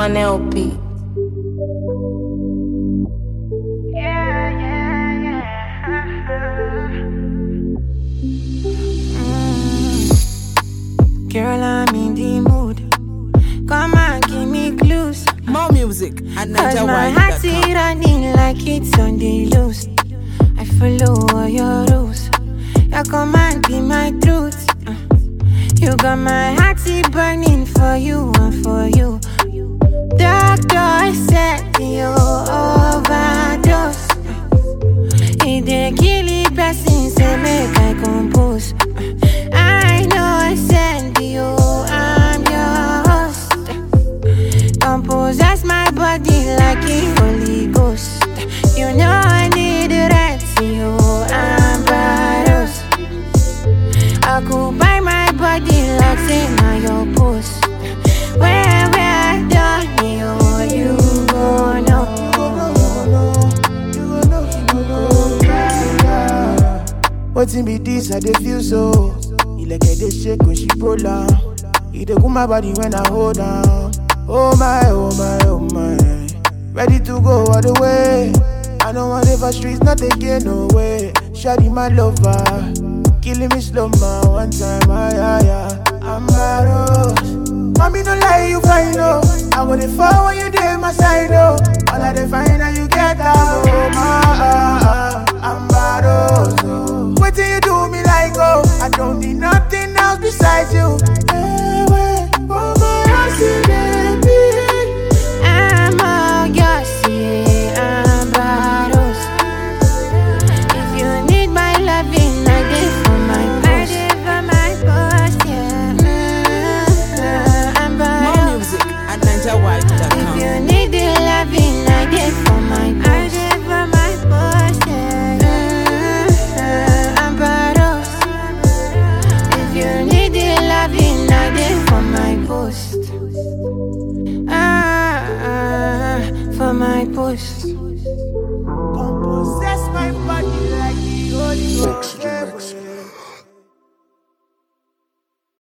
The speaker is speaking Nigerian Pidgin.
on LP. Girl, I'm in the mood. Come on, give me clues. More music at Cause my heart's NigerWide.com. running like it's on the loose. I follow all your rules. Your command be my truth. Uh, You got my heart burning for you and for you. Doctor said you overdose. It dey kill the person, say make I compose. I know I send you, I'm your host. Compose my body like a Holy Ghost. You know I need the right to you, I'm Baros. Occupy my body like say now your post. Where where done you, you go know. Wetin be this? I dey feel so. Ilẹ̀kẹ̀ dey shake when she roll am. E dey cool my body when I hold am. Oh my, oh my, oh my. Ready to go all the way. I don't want live for streets, not again, no way. Shawty my lover, killing me slow ma one time, ah yeah yeah. I'm Baros. Mommy no lie, you fine oh. I go dey fall when you dey my side oh. All I dey find now you get am oh my ah ah. I'm Baros oh. Wetin you do me like oh? I don't need nothing else besides you. Hey, wait, oh my house in baby. I'm all yours, yeah, I'm Baros. If you need my loving, I did for my post. I did for my post, yeah. Mm, I'm More Baros. music at If NigerWide.com. you need the loving, I did for my post. I did for my post, yeah. Mm, I'm Baros. If you need the loving, I did for my post. Ah, ah, for my post. Come possess my body like the Holy Ghost.